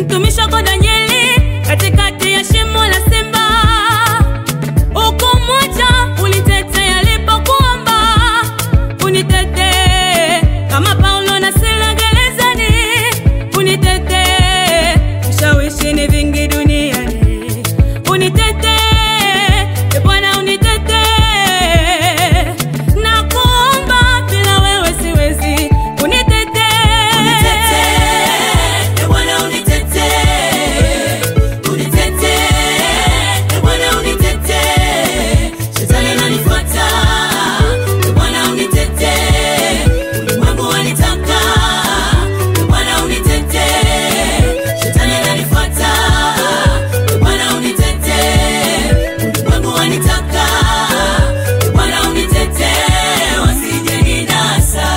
mtumishi wako Danieli katikati ya shimo la simba, ukumwacha unitetea alipokuomba unitetee, kama Paulo na Sila gerezani unitetee, vishawishi ni vingi duniani unitetee, e Bwana unitetee, na kuomba bila wewe siwezi, unitetee, E Bwana unitetee, unitetee, E Bwana unitetee, shetani ananifuata. E Bwana unitetee, ulimwengu wanitaka. E Bwana unitetee, shetani ananifuata. E Bwana unitetee, ulimwengu wanitaka. E Bwana unitetee, wasije ninasa.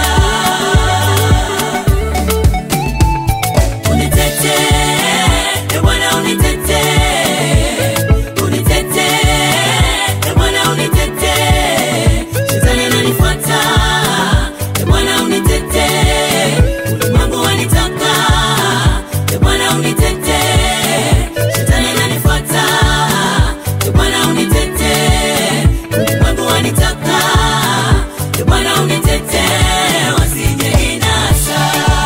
Unitetee, e Bwana unitetee, unitetee, e Bwana unitetee, shetani ananifuata. E Bwana unitetee, ulimwengu wanitaka. E Bwana unitetee, shetani ananifuata. E Bwana unitetee, ulimwengu wanitaka. E Bwana unitetee, wasije ninasa.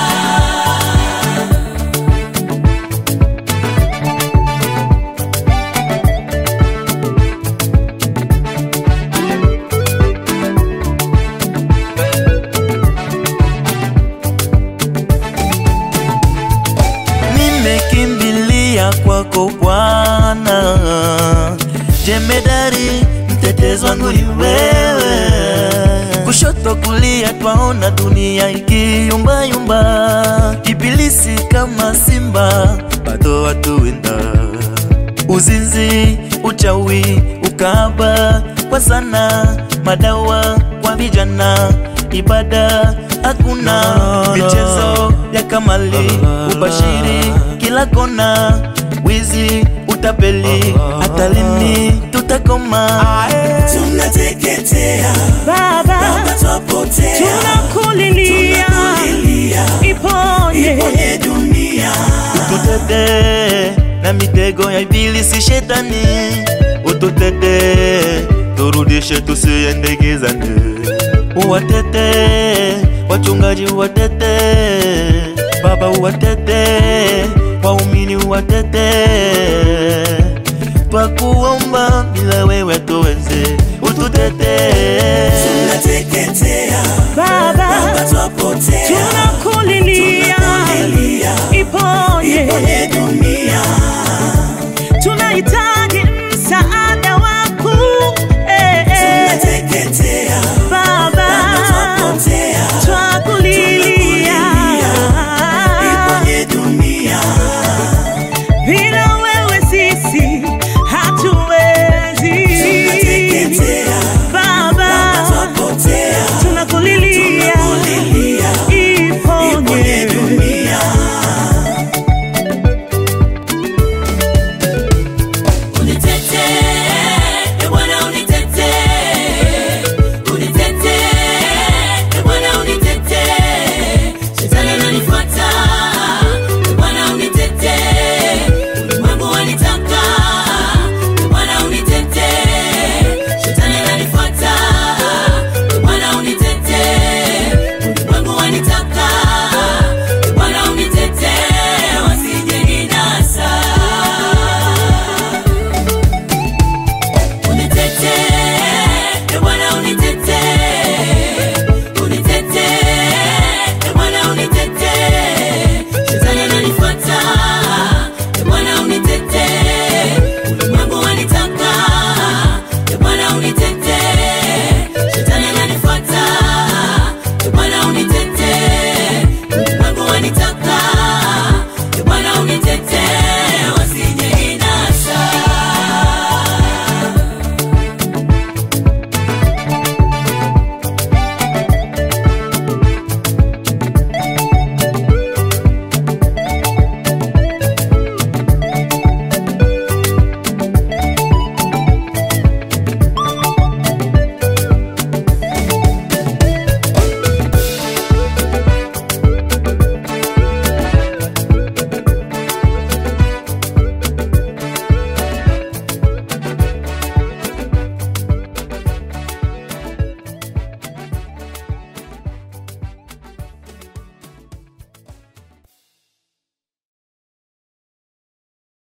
Nimekimbilia kwako Bwana, jemedari, mtetezi wangu ni wewe. Kushoto kulia, twaona dunia ikiyumbayumba, ibilisi kama simba, bado watuwinda uzinzi, uchawi, ukaba kwa sana, madawa kwa vijana, ibada hakuna, michezo ya kamali, ubashiri kila kona, wizi, utapeli, hata lini tutakoma? Tunateketea, Baba Baba twapotea, tunakulilia, tunakulilia, iponye kwenye dunia. Ututete na mitego ya ibilisi shetani, ututete turudishe, tusiende gizani. Uwatete wachungaji, uwatete Baba, uwatete waumini, uwatete twakuomba, bila wewe tuweze, ututete Tunateketea, Baba Baba twapotea, tunakulilia, tunakulilia, iponye kwenye dunia. tunahitaji